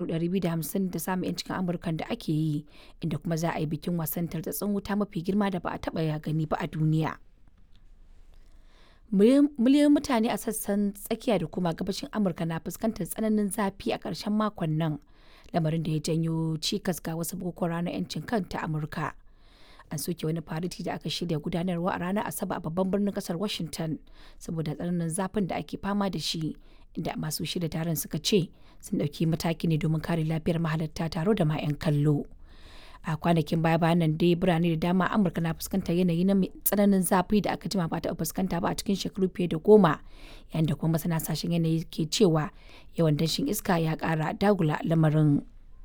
shekaru 250 da samun 'yancin Amurkan da ake yi, inda kuma za a yi bikin wasan tartatsin wuta mafi girma da ba a taɓa ya gani ba a duniya. Miliyoyin mutane a sassan tsakiya da kuma gabashin Amurka na fuskantar tsananin zafi a ƙarshen makon nan, lamarin da ya janyo cikas ga wasu bukukuwan ranar 'yancin kan ta Amurka. An soke wani fariti da aka shirya gudanarwa a ranar Asabar a babban birnin kasar Washington saboda tsananin zafin da ake fama da shi, inda masu shirya taron suka ce sun ɗauki mataki ne domin kare lafiyar mahalarta taro da ma 'yan kallo. a kwanakin baya bayan nan dai birane da dama amurka na fuskantar yanayi na tsananin zafi da aka jima ba ta fuskanta ba a cikin shekaru fiye da goma yayin da kuma masana sashen yanayi ke cewa yawan danshin iska ya kara dagula lamarin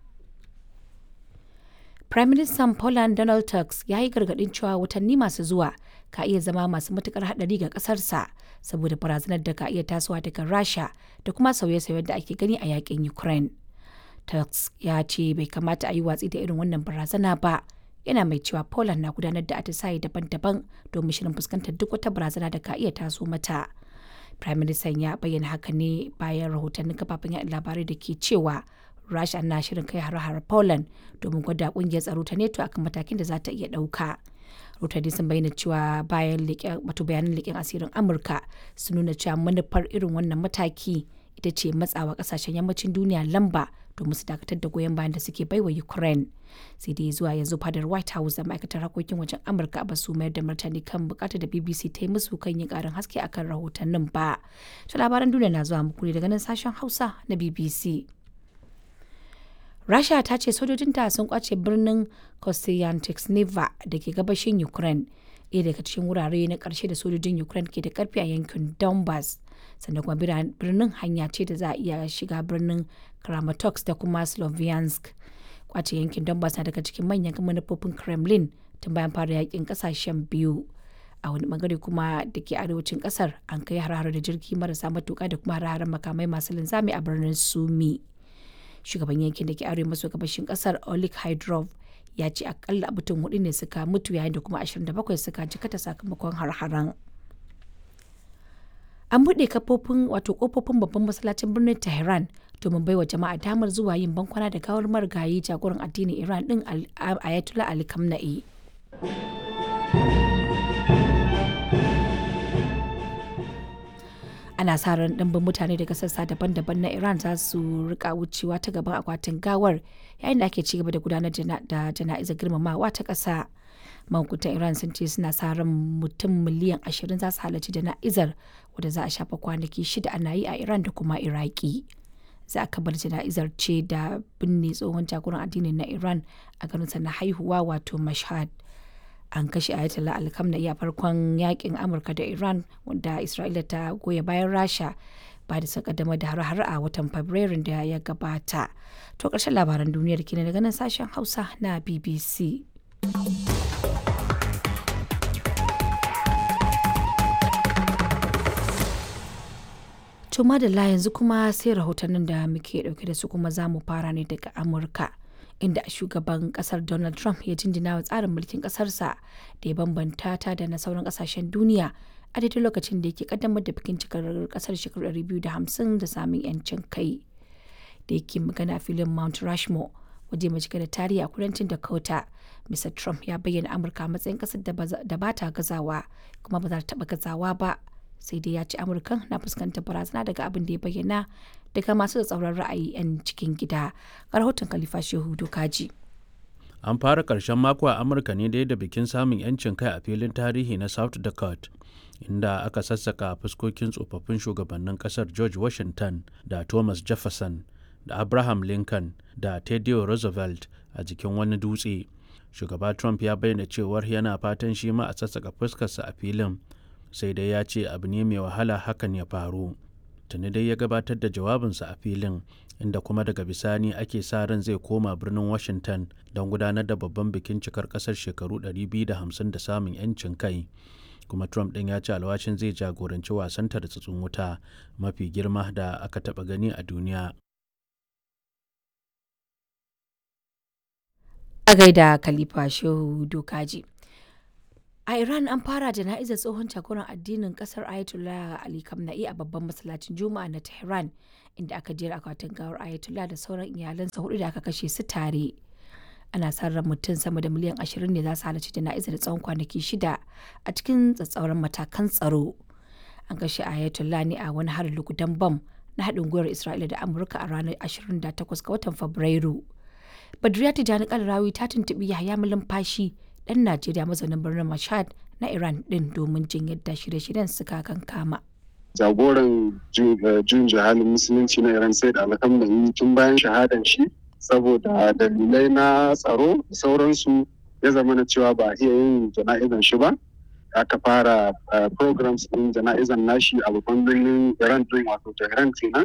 Prime Minister Poland Donald Tusk ya yi gargadin cewa watanni masu zuwa ka iya zama masu matukar hadari ga kasarsa saboda barazanar da ka iya tasowa daga Rasha da kuma sauye-sauyen da ake gani a yakin Ukraine. Tusk ya ce bai kamata a yi watsi da irin wannan barazana ba yana mai cewa Poland na gudanar da atisaye daban-daban domin shirin fuskantar duk wata barazana da ka iya taso mata. Prime Minister ya bayyana haka ne bayan rahotannin kafafen yaɗa labarai da ke cewa Rasha na shirin kai har-har Poland domin gwada kungiyar tsaro ta NATO akan matakin da za ta iya ɗauka. Rahotanni sun bayyana cewa bayan wato bayanan leƙen asirin Amurka sun nuna cewa manufar irin wannan mataki ita ce matsawa kasashen yammacin duniya lamba domin su dakatar da goyon bayan da suke baiwa Ukraine. Sai dai zuwa yanzu fadar White House da ma'aikatar harkokin wajen Amurka ba su mayar da martani kan bukatar da BBC ta yi musu kan yin karin haske akan rahotannin ba. Ta labaran duniya na zuwa muku ne daga nan sashen Hausa na BBC. Rasha ta ce sojojinta sun kwace birnin Kostyantynivka da ke gabashin Ukraine, ɗaya daga cikin wurare na ƙarshe da sojojin Ukraine ke da ƙarfi a yankin Donbass. Sannan kuma birnin hanya ce da za a iya shiga birnin Kramatorsk da kuma Sloviansk. Kwace yankin Donbass na daga cikin manyan manufofin Kremlin tun bayan fara yakin ƙasashen biyu. a wani bangare kuma da ke arewacin kasar an kai har da jirgi marasa matuka da kuma har makamai masu linzami a birnin sumi shugaban yankin da ke arewa maso gabashin kasar olik hydrov ya ce akalla mutum hudu ne suka mutu yayin da kuma 27 suka jikata sakamakon har-haren an buɗe kafofin wato kofofin babban masallacin birnin tehran domin baiwa jama'a damar zuwa yin bankwana da gawar marigayi jagoran addinin iran din ayatollah ali kamna'i ana sa ran ɗimbin mutane daga sassa daban-daban na iran za su rika wucewa ta gaban akwatin gawar yayin da ake cigaba da gudanar da jana'izar girmamawa ta ƙasa mahukuntan iran sun ce suna sa ran mutum miliyan ashirin za su halarci jana'izar wadda za a shafa kwanaki shida ana yi a iran da kuma iraki za a kabar jana'izar ce da binne tsohon jagoran addinin na iran a garinsa na haihuwa wato mashhad an kashe ayatollah alkamna'i a farkon yakin amurka da iran wanda isra'ila ta goya bayan rasha ba da sakaddamar da har a watan fabrairun da ya gabata to ƙarshen labaran duniyar kenan daga nan sashen hausa na bbc to madalla yanzu kuma sai rahotannin da muke dauke da su kuma za mu fara ne daga amurka inda shugaban kasar Donald Trump ya jinjina wa tsarin mulkin kasarsa da ya bambanta ta da na sauran kasashen duniya a daidai lokacin da yake kaddamar da bikin cikar kasar shekaru 250 da samun yancin kai da yake magana filin Mount Rushmore waje mai cike da tarihi a kudancin Dakota. Mr. Trump ya bayyana Amurka matsayin kasar da ba ta gazawa kuma ba za ta taba gazawa ba sai dai ya ce amurkan na fuskantar barazana daga abin da ya bayyana daga masu da tsauran ra'ayi 'yan cikin gida ga rahoton khalifa shehu dokaji an fara karshen mako a amurka ne dai da bikin samun 'yancin kai a filin tarihi na south dakota inda aka sassaka fuskokin tsofaffin shugabannin kasar george washington da thomas jefferson da abraham lincoln da teddy roosevelt a jikin wani dutse shugaba trump ya bayyana cewar yana fatan shi ma a sassaka fuskarsa a filin sai dai ya ce abu ne mai wahala hakan ya faru tuni dai ya gabatar da jawabinsa a filin inda kuma daga bisani ake sa ran zai koma birnin washington don gudanar da babban bikin cikar kasar shekaru 250 da samun 'yancin kai kuma trump ɗin ya ce alwashin zai jagoranci wasan tartsatsin wuta mafi girma da aka taɓa gani a duniya a gaida khalifa shehu dokaji A Iran an fara jana'izar tsohon jagoran addinin kasar Ayatollah Ali Khamenei a babban masallacin Juma'a na Tehran inda aka jera akwatin gawar Ayatollah da sauran iyalansa hudu da aka kashe su tare. Ana sa ran mutum sama da miliyan 20 ne za su halarci jana'izar tsawon kwanaki shida a cikin tsatsauran matakan tsaro. An kashe Ayatollah ne a wani harin lugudan bam na haɗin gwiwar Isra'ila da Amurka a ranar 28 ga watan Fabrairu. Badriya Tijjani Kalarawi ta tuntuɓi Yahaya Malumfashi ɗan Najeriya mazaunin birnin Mashhad na Iran ɗin domin jin yadda shirye-shiryen suka kankama. Jagoran jun jihalin musulunci na Iran sai da alhamdulillah tun bayan shahadan shi saboda dalilai na tsaro da sauransu ya zama na cewa ba a iya yin jana'izan shi ba. Aka fara programs ɗin jana'izan nashi a babban birnin Iran ɗin wato Tehran kenan.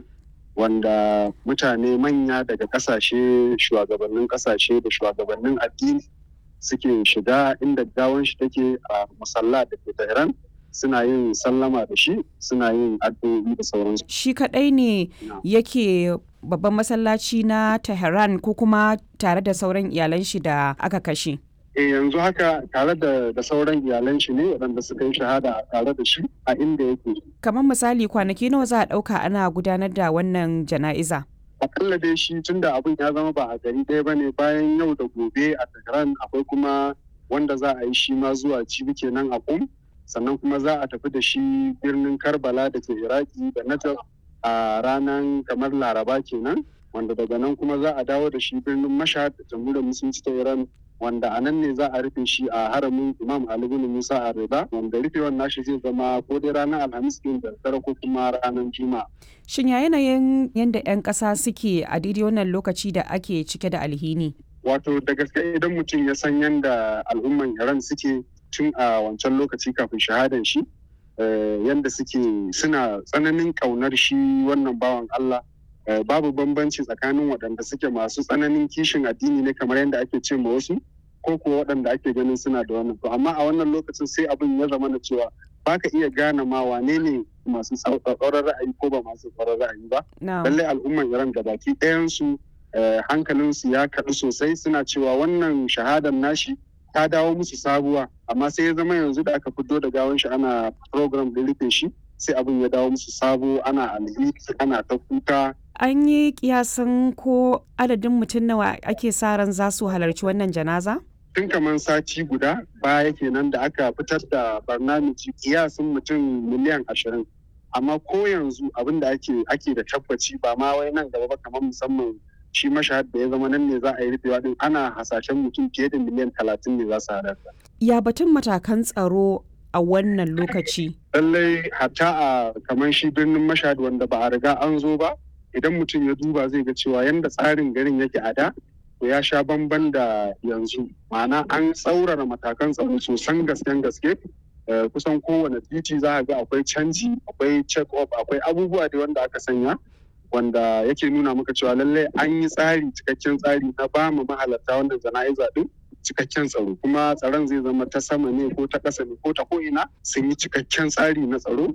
wanda mutane manya daga kasashe shugabannin kasashe da shugabannin addini suke shiga inda gawan shi take a musalla da ke Tehran suna yin sallama da shi suna yin addu'o'i da sauransu. Shi kadai ne yake babban masallaci na Tehran ko kuma tare da sauran iyalan shi da aka kashe. E yanzu haka tare da, da sauran iyalan shi ne waɗanda suka yi shahada tare da shi a inda yake. Kamar misali kwanaki nawa za a ɗauka ana gudanar da wannan jana'iza? akalla dai shi tun da abin ya zama ba a gari ɗaya ba ne bayan yau da gobe a Tehran akwai kuma wanda za a yi shi ma zuwa cibi kenan a kum sannan kuma za a tafi da shi birnin Karbala da ke Iraki da Najaf a ranar kamar Laraba kenan wanda daga nan kuma za a dawo da shi birnin Mashhad da jamhuriyar musulunci ta Iran wanda a nan ne za a rufe shi a haramin Imam Ali bin Musa a Rida wanda rufewar nashi zai zama ko dai ranar Alhamis din da dare ko kuma ranar Juma'a. Shin ya yanayin yadda 'yan ƙasa suke a daidai wannan lokaci da ake cike da alhini? Wato da gaske idan mutum ya san yadda al'umman Iran suke tun a wancan lokaci kafin shahadan shi yadda suke suna tsananin ƙaunar shi wannan bawan Allah babu bambanci tsakanin waɗanda suke masu tsananin kishin addini ne kamar yadda ake ce ma wasu ko kuwa waɗanda ake ganin suna da wannan to amma a wannan lokacin sai abin ya zama na cewa baka iya gane ma wane ne masu tsauraran ra'ayi ko ba masu tsauraran ra'ayi ba lallai al'umman iran da baki ɗayansu hankalinsu ya kaɗu sosai suna cewa wannan shahadar nashi ta dawo musu sabuwa amma sai ya zama yanzu da aka fito da gawan shi ana program da rufe shi sai abin ya dawo musu sabo ana alheri ana ta kuka an yi kiyasan ko adadin mutum nawa ake sa ran za su halarci wannan janaza? tun kamar sati guda baya kenan da aka fitar da barnamiji kiyasin mutum miliyan ashirin amma ko yanzu abin da ake ake da tabbaci ba ma wai nan gaba ba kamar musamman shi mashahad da ya zama nan ne za a yi rufewa din ana hasashen mutum fiye da miliyan talatin ne za su halarta. ya batun matakan tsaro a wannan lokaci lallai hatta a kamar shi birnin mashahad wanda ba a riga an zo ba idan mutum ya duba zai ga cewa yanda tsarin garin yake a da to ya sha bamban da yanzu ma'ana an tsaurara matakan tsaro sosan gasken gaske kusan kowane titi za a ga akwai canji akwai check up akwai abubuwa da wanda aka sanya wanda yake nuna maka cewa lallai an yi tsari cikakken tsari na ba mu mahalarta wannan jana'iza din cikakken tsaro kuma tsaron zai zama ta sama ne ko ta ƙasa ne ko ta ko'ina sun yi cikakken tsari na tsaro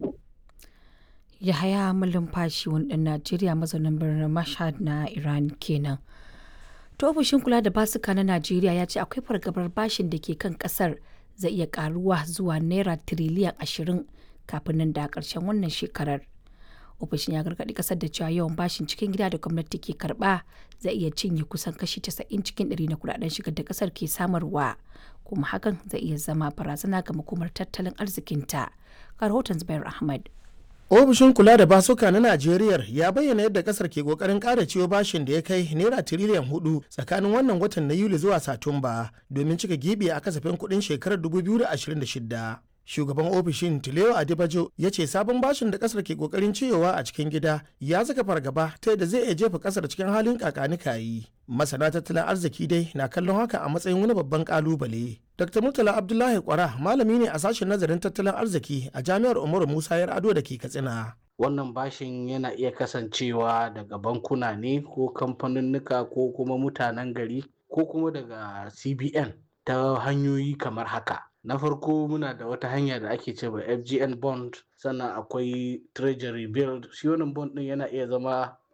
Yahaya Malumfashi wani ɗan Najeriya mazaunin birnin Mashhad na Iran kenan. To ofishin kula da basuka na Najeriya ya ce akwai fargabar bashin da ke kan kasar zai iya karuwa zuwa naira tiriliyan ashirin kafin nan da ƙarshen wannan shekarar. Ofishin ya gargaɗi kasar da cewa yawan bashin cikin gida da gwamnati ke karɓa zai iya cinye kusan kashi 90 cikin ɗari na kudaden shigar da kasar ke samarwa kuma hakan zai iya zama barazana ga makomar tattalin arzikinta. Ga rahoton Zubair Ahmad. ofishin kula da basuka na najeriya ya bayyana yadda kasar ke kokarin kara ciwo bashin da ya kai naira tiriliyan hudu tsakanin wannan watan na yuli zuwa satumba domin cika gibi a kasafin kudin shekarar 2026 shugaban ofishin tileo adibajo ya ce sabon bashin da kasar ke kokarin ciyowa a cikin gida ya saka fargaba ta yadda zai iya jefa kasar cikin halin kakanikayi masana tattalin arziki dai na kallon haka a matsayin wani babban kalubale dr murtala abdullahi kwara malami ne a sashen nazarin tattalin arziki a jami'ar umaru musa yar ado da ke katsina wannan bashin yana iya kasancewa daga bankuna ne ko kamfaninnika ko kuma mutanen gari ko kuma daga cbn ta hanyoyi kamar haka na farko muna da wata hanya da ake cewa fgn bond sannan akwai treasury bill shi wannan bond din yana iya zama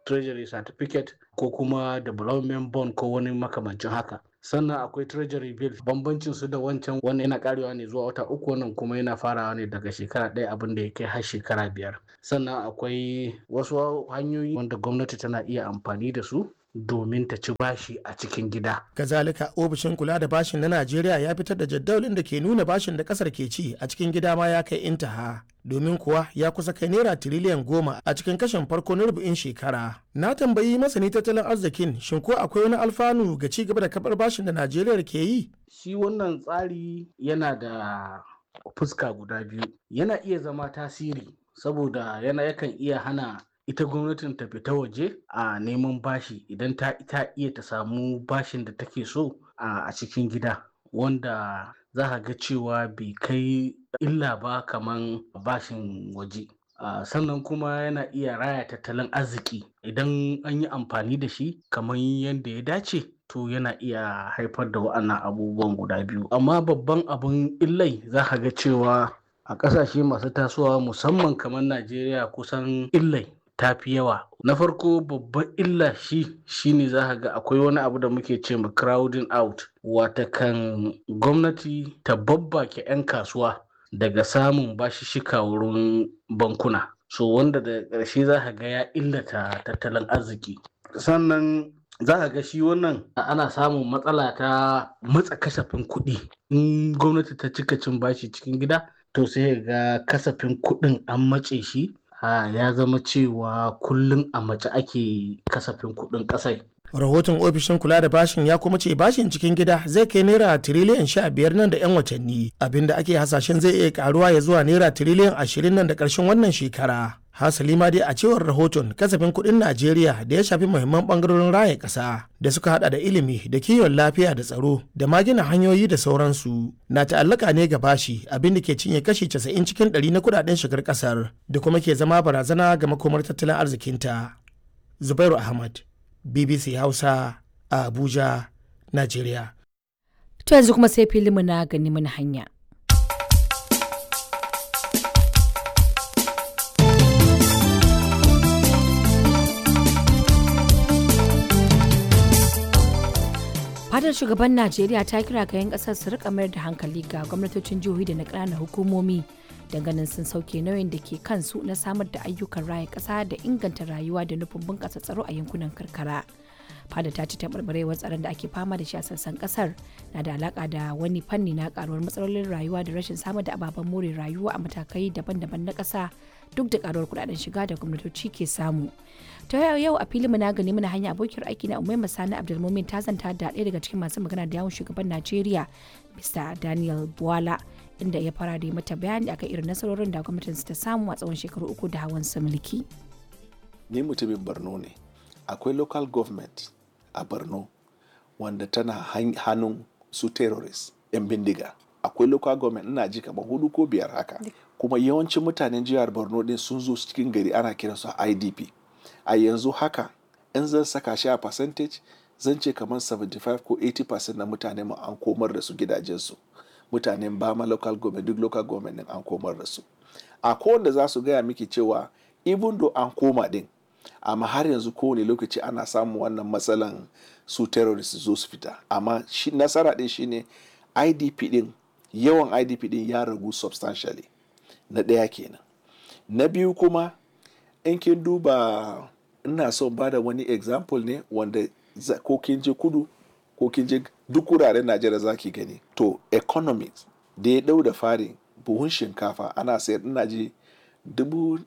treasury certificate ko kuma development bond ko wani makamancin haka sannan akwai treasury bill bambancin su da wancan wannan yana karewa ne zuwa wata uku wannan kuma yana farawa ne daga shekara ɗaya abin da ya kai har shekara biyar sannan akwai wasu hanyoyi wanda gwamnati tana iya amfani da su domin ta ci bashi a cikin gida. Kazalika ofishin kula da bashin na Najeriya ya fitar da jadawalin da ke nuna bashin da kasar ke ci a cikin gida ma ya kai intaha. Domin kuwa ya kusa kai naira tiriliyan goma a cikin kashin farko na rubu'in shekara. Na tambayi masani tattalin arzikin shin ko akwai wani alfanu ga ci gaba da kabar bashin da Najeriya ke yi? Shi wannan tsari yana da fuska guda biyu. Yana iya zama tasiri saboda yana yakan iya hana ita gwamnatin ta fita waje a neman bashi idan ta ita iya ta samu bashin da take so a cikin gida wanda za ka ga cewa bai kai illa ba kaman bashin waje sannan kuma yana iya raya tattalin arziki idan an yi amfani da shi kamar yadda ya dace to yana iya haifar da wa'annan abubuwan guda biyu amma babban abun illai za ka ga cewa a ƙasashe masu tasowa musamman kamar najeriya kusan illai ta fi yawa na farko babban illa shi shine za ka ga akwai wani abu da muke ce ma crowding out watakan gwamnati ta babbake 'yan kasuwa daga samun bashishika wurin bankuna so wanda da ƙarshe za ka ga ya illata tattalin arziki sannan za ka ga shi wannan ana samun matsala ta matsa kasafin kuɗi in gwamnati ta cika cin bashi cikin gida to sai ga kasafin kuɗin an matse shi ya zama cewa kullum a mace ake kasafin kuɗin ƙasai. rahoton ofishin kula da bashin ya kuma ce bashin cikin gida zai kai naira tiriliyan sha biyar nan da yan watanni abinda ake hasashen zai iya karuwa ya zuwa naira tiriliyan ashirin nan da ƙarshen wannan shekara hasali ma dai a cewar rahoton kasafin kuɗin najeriya da ya shafi muhimman ɓangarorin raya ƙasa da suka hada da ilimi da kiwon lafiya da tsaro da ma gina hanyoyi da sauransu na ta'allaka ne ga bashi abin da ke cinye kashi 90 cikin 100 na kudaden shigar ƙasar da kuma ke zama barazana ga makomar tattalin arzikinta zubairu ahmad bbc hausa a abuja najeriya to yanzu kuma sai filinmu na gani mana hanya fadar shugaban najeriya ta kira ga 'yan kasar su rika mayar da hankali ga gwamnatocin jihohi da na ƙananan hukumomi ganin sun sauke nauyin da ke kansu na samar da ayyukan raya ƙasa da inganta rayuwa da nufin bunƙasa tsaro a yankunan karkara fada ta ci taɓarɓarewar tsaron da ake fama da shi a sassan ƙasar na da alaƙa da wani fanni na ƙaruwar matsalolin rayuwa da rashin samar da ababen more rayuwa a matakai daban-daban na ƙasa duk da ƙaruwar kuɗaɗen shiga da gwamnatoci ke samu ta yau a filin na gani mana hanya abokiyar aiki na umaima sani abdulmumin ta zanta da ɗaya daga cikin masu magana da yawon shugaban najeriya mr daniel buwala inda ya fara da mata bayani akan irin nasarorin da gwamnatin ta samu a tsawon shekaru uku da hawan sa mulki ni mutumin borno ne akwai local government a borno wanda tana hannun su terrorist yan bindiga akwai local government ina ji kamar hudu ko biyar haka kuma yawancin mutanen jihar borno din sun zo cikin gari ana kiransu a idp a yanzu haka in zan saka shi a percentage zan ce kamar 75 ko 80% na mutane mu an komar da su gidajensu mutanen bama local government duk local government din an komar da su a kowanne za su gaya miki cewa even though an koma din amma har yanzu kowane lokaci ana samun wannan matsalan su terrorist zo su fita amma shi nasara din shine idp din yawan idp din ya ragu substantially na ɗaya kenan na biyu kuma in kin duba ina son ba da wani example ne wanda ko kin je kudu ko kin je duk wuraren najeriya za ki gani to economics da ya dau da fari buhun shinkafa ana sayar ina ji dubu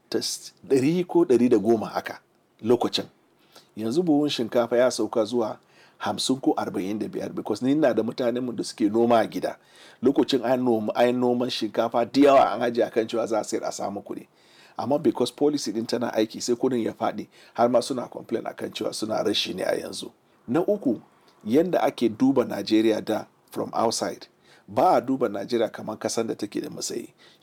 ɗari ko ɗari da goma haka lokacin yanzu buhun shinkafa ya sauka zuwa hamsin ko arba'in da biyar because ni na da mutanenmu da suke noma a gida lokacin an noman shinkafa da yawa an ajiye akan cewa za a sayar a samu kuɗi amma because policy din tana aiki sai kudin ya faɗi har ma suna complain akan cewa suna rashi ne a yanzu na uku yanda ake duba najeriya da from outside ba a duba najeriya kamar kasan da take da matsayi